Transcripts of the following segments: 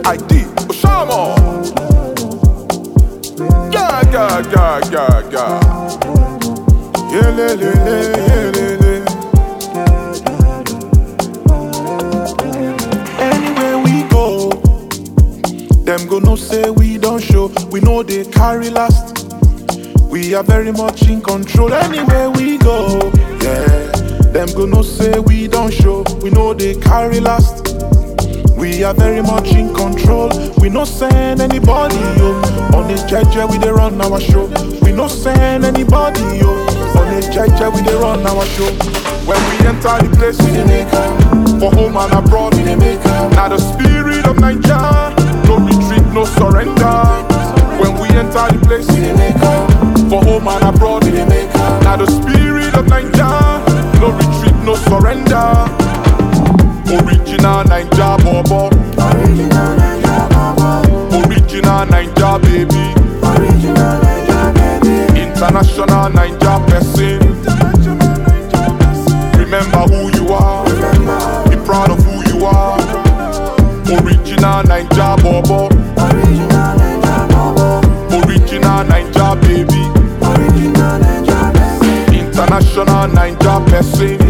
I did. Oshama. Yeah, yeah, yeah, yeah, yeah. Yeah, le, le, le, yeah, le, le. Anywhere we go, them go no say we don't show. We know they carry last. We are very much in control anywhere we go. Yeah, them go no say we don't show. We know they carry last. We are very much in control. We no send anybody yo. On the jeje we dey run our show. We no send anybody yo. On the jeje we dey run our show. When we enter the place we dey make am. For home and abroad we dey make am. Now the spirit of Naija, no retreat, no surrender. When we enter the place we dey make am. For home and abroad we dey make am. Now the spirit of Naija, no retreat, no surrender. Original Naija bobo. Original Naija Bobo. Original Naija baby. Original Naija baby. International Naija person. Remember who you are. Be proud of who you are. Original Naija bobo. Original Naija Bobo. Original Naija baby. Original Naija baby. International Naija person.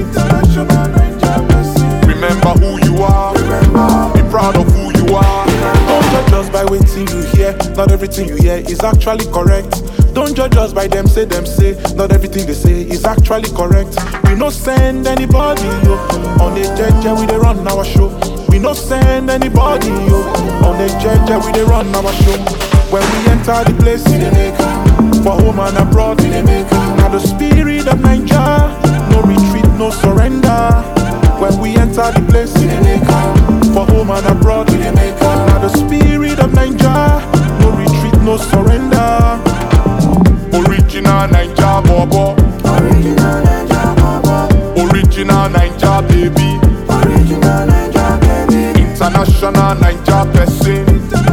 Remember who you are. Be proud of who you are. Don't judge us by waiting you hear. Not everything you hear is actually correct. Don't judge us by them say them say. Not everything they say is actually correct. We no send anybody yo. On the jeje we dey run our show. We no send anybody yo. On the jeje we dey run our show. When we enter the place we dey make am. For home and abroad we dey make am. Now the spirit of Naija, no retreat, no surrender. When we enter the place we dey make am. For home and abroad we dey make am. Now the spirit of Naija, no retreat, no surrender. Original Naija bobo, Original Naija Bobo. original Naija baby, Original Naija baby. international Naija person.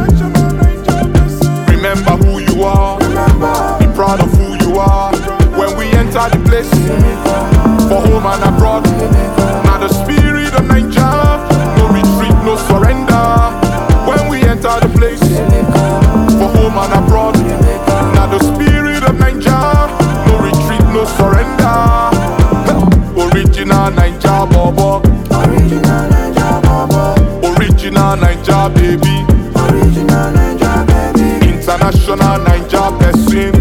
Remember who you are, be proud of who you are. When we enter the place, for home and abroad, now the spirit of Naija, no retreat, no surrender. When we enter the place, for home and abroad, now the spirit of Naija, no retreat, no surrender. Original Naija bobo, Original Naija Bobo. original Naija baby, Original Naija baby. international Naija person.